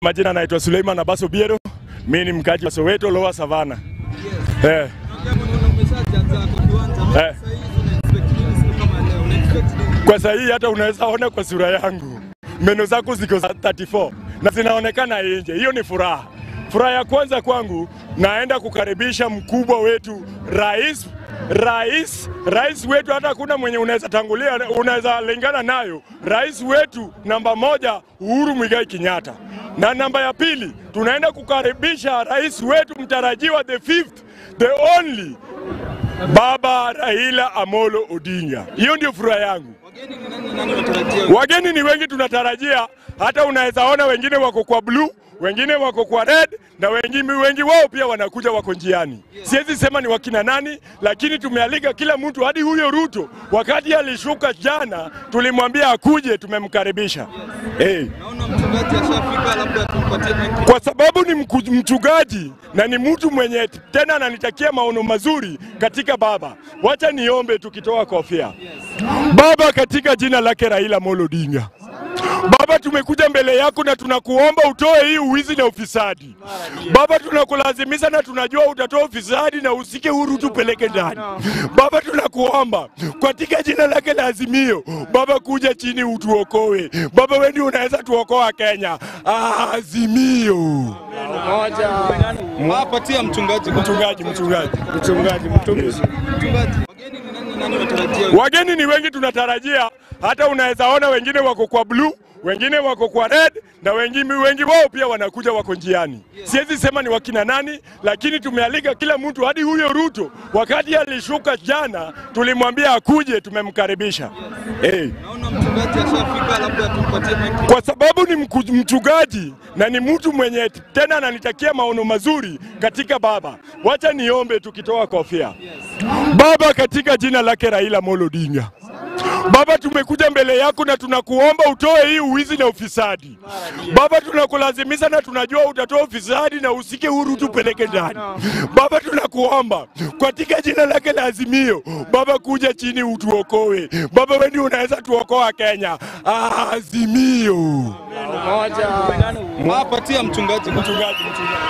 Majina naitwa Suleiman Abaso Biero, mimi ni mkaji wa Soweto Lower Savana. Eh, eh. Kwa sahihi hata unaweza ona kwa sura yangu meno zako ziko za 34 na zinaonekana nje. Hiyo ni furaha. Furaha ya kwanza kwangu, naenda kukaribisha mkubwa wetu rais rais rais wetu, hata hakuna mwenye unaweza tangulia, unaweza lingana nayo. Rais wetu namba moja Uhuru Muigai Kenyatta, na namba ya pili tunaenda kukaribisha rais wetu mtarajiwa, the fifth the only Baba Raila Amolo Odinga. Hiyo ndio furaha yangu. Wageni ni wengi tunatarajia, hata unaweza ona wengine wako kwa blue, wengine wako kwa red na wengi, wengi wao pia wanakuja wako njiani. Siwezi sema ni wakina nani, lakini tumealika kila mtu, hadi huyo Ruto wakati alishuka jana tulimwambia akuje, tumemkaribisha hey. Kwa sababu ni mku- mchungaji na ni mtu mwenye tena ananitakia maono mazuri katika Baba. Wacha niombe tukitoa kofia. Baba, katika jina lake Raila Amolo Odinga, Baba, tumekuja mbele yako na tunakuomba utoe hii uwizi na ufisadi. Baba, tunakulazimisha na tunajua utatoa ufisadi na usike huru tupeleke ndani. Baba, tunakuomba katika jina lake la Azimio, Baba, kuja chini utuokoe. Baba, wewe ndio unaweza tuokoa Kenya. Azimio. Patia mchungaji. Mchungaji, mchungaji, mchungaji, mtumishi. Mchungaji. Wageni ni nani nani watarajia? Wageni ni wengi tunatarajia, hata unaweza ona wengine wako kwa blue, wengine wako kwa red na wengi, wengi wao pia wanakuja wako njiani. Siwezi sema ni wakina nani, lakini tumealika kila mtu, hadi huyo Ruto wakati alishuka jana tulimwambia akuje, tumemkaribisha hey. Naona mchungaji ashafika, labda tumpatie mic. Kwa sababu ni mku- mchungaji na ni mtu mwenye tena ananitakia maono mazuri katika Baba. Wacha niombe tukitoa kofia. Baba, katika jina lake Raila Amolo Odinga, Baba, tumekuja mbele yako na tunakuomba utoe hii uwizi na ufisadi. Baba, tunakulazimisha na tunajua utatoa ufisadi na usike huru tupeleke ndani. Baba, tunakuomba katika jina lake la Azimio, Baba, kuja chini utuokoe. Baba, wewe ndio unaweza tuokoa Kenya. Azimio. Ah, patia mchungaji. Mchungaji, mchungaji.